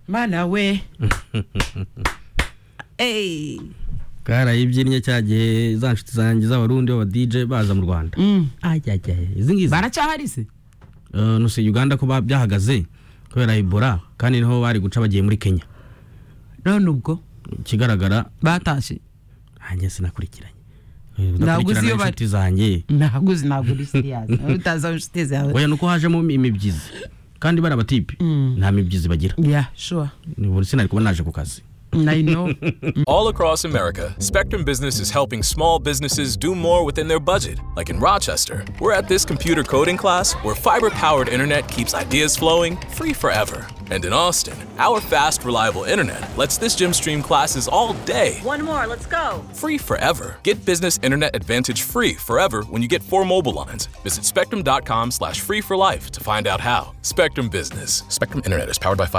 mana we eee bwarayibyinnye cya gihe za nshuti zanjye z'abarundi baba dj baza mu rwanda ajyajyaye izi ngizi baracyahari se Eh, nuse uganda ko ba- byahagaze kubera ebola kandi niho bari guca bagiye muri kenya none ubwo ikigaragara batashye nanjye sinakurikiranye Ntabwo uzi iyo bari. inshuti zanjye ntabwo uzi ntabwo uri siriyazi utazi aho inshuti zawe oya nuko hajemo imibyizi kandi bari abatipi Mm. nta mibyizi bagira ya shuwa Ubu sinari kuba naje ku kazi nayino All across America, Spectrum Business is helping small businesses do more within their budget. Like in Rochester, we're at this computer coding class where fiber powered internet keeps ideas flowing free forever. And in Austin, our fast, reliable internet lets this gym stream classes all day One more, let's go. free forever. Get business internet advantage free forever when you get four mobile lines. Visit spectrum.com slash free for life to find out how. Spectrum Business. Spectrum Internet is powered by fiber.